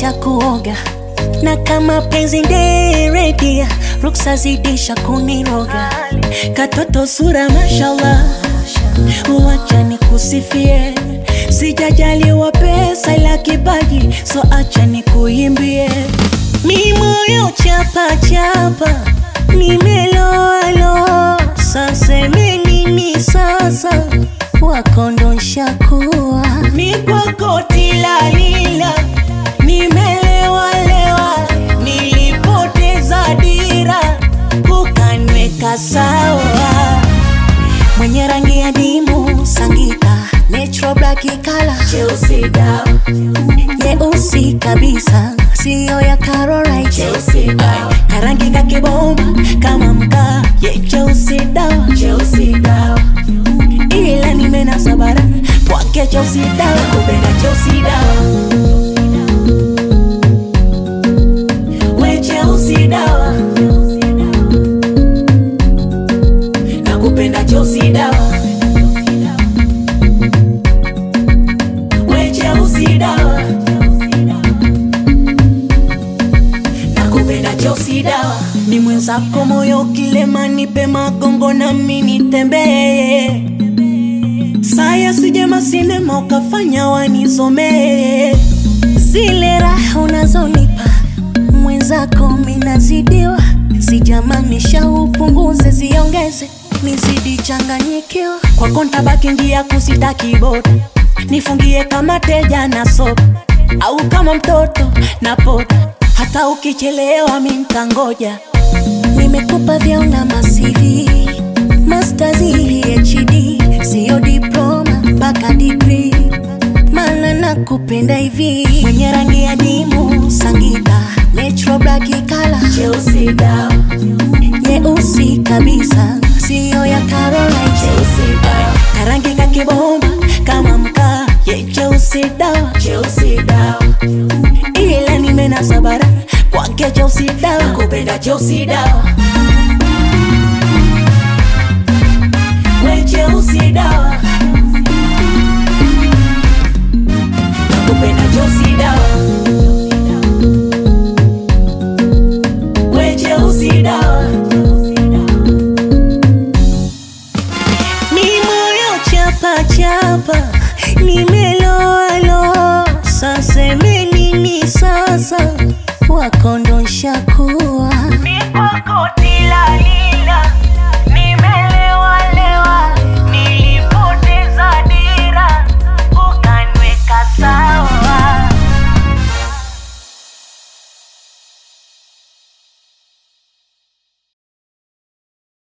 cha kuoga na kama penzi nderedia ruksa zidisha kuniroga katoto sura mashallah wacha nikusifie sijajaliwa pesa ila kipaji so acha nikuimbie mi moyo chapa chapa nimeloalo sasemenini sasa wakondonsha kuwa ni kwako tilalila nimelewalewa nilipoteza dira ukanweka sawa mwenye rangi ya dimu sangita natural black kala Chelsea dawa, nyeusi kabisa siyo ya Carolite Chelsea dawa, karangi kakibomba kama mkaa ye cheusi dawa Chelsea dawa, ila nimena sabara kwake cheusi dawa kupenda Chelsea dawa. We Chelsea dawa, nakupenda Chelsea dawa. We Chelsea dawa, nakupenda Chelsea dawa. ni mwenzako moyo kilema nipe magongo na mimi nitembee saya sijema sinema ukafanya wanizomee zile raha unazonipa mwenzako minazidiwa sijamanisha upunguze ziongeze nizidi changanyikiwa kwako ntabaki njia kusita kiboda nifungie kama teja na sopa au kama mtoto na poda hata ukichelewa mi ntangoja nimekupa vyaona masivi masters phd siyo diploma mpaka digri mana nakupenda hivi mwenye rangi ya dimu sangita natural black kala Chelsea dawa, nyeusi kabisa siyo ya Carolite Chelsea dawa, karangi kakibomba kama mkaa ye cheusi dawa Chelsea dawa, ila nimena sabara kwake cheusi dawa nakupenda Chelsea dawa. We Chelsea dawa, nakupenda Chelsea dawa. We Chelsea dawa, mi moyo chapa chapa nimeloalo sasemenini sasa wakondonsha kuwa mi kwako